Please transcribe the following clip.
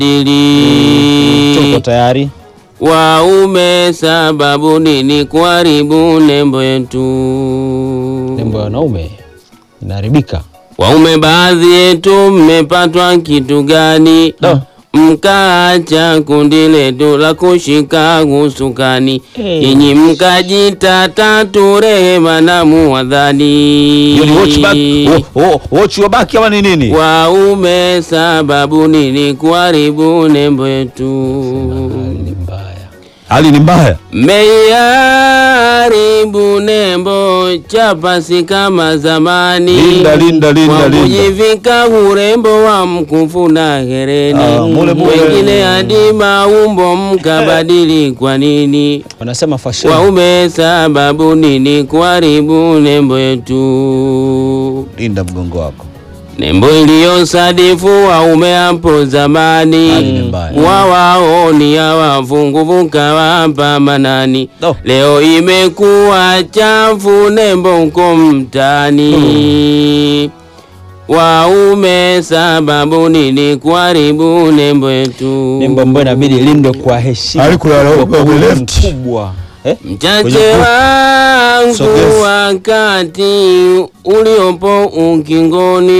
dili Tuko tayari. waume sababu nini kuharibu nembo yetu Nembo ya wanaume inaharibika. waume baadhi yetu mmepatwa kitu gani Da. mkaacha kundi letu la kushika usukani Eh. nyinyi mkajita tatu rehema na muwadhani Hiyo ni watch back. Oh, oh, watch your back ama ni nini? waume sababu nini kuharibu nembo yetu Hali ni mbaya. Hali ni mbaya. Meiharibu nembo chapasi kama zamani, Linda, linda, linda, Kwa linda. kujivika urembo wa mkufu na hereni, Ah, mule, mule. wengine hadi maumbo mkabadili. Kwa nini Wanasema fashion. waume sababu nini kuharibu nembo yetu? Linda mgongo wako. Nembo iliyosadifu waume hapo Hali ni zamani mbaya. wawaoni hawafunguvuka wapa manani No. leo imekuwa chafu nembo huko mtani waume sababu nini kuharibu nembo yetu Nembo ambayo inabidi ilindwe kwa heshima. Hali kulala Kwa huko kuwa left. mkubwa. Eh? mchache Kwenye- wangu Sogeza. wakati uliopo ukingoni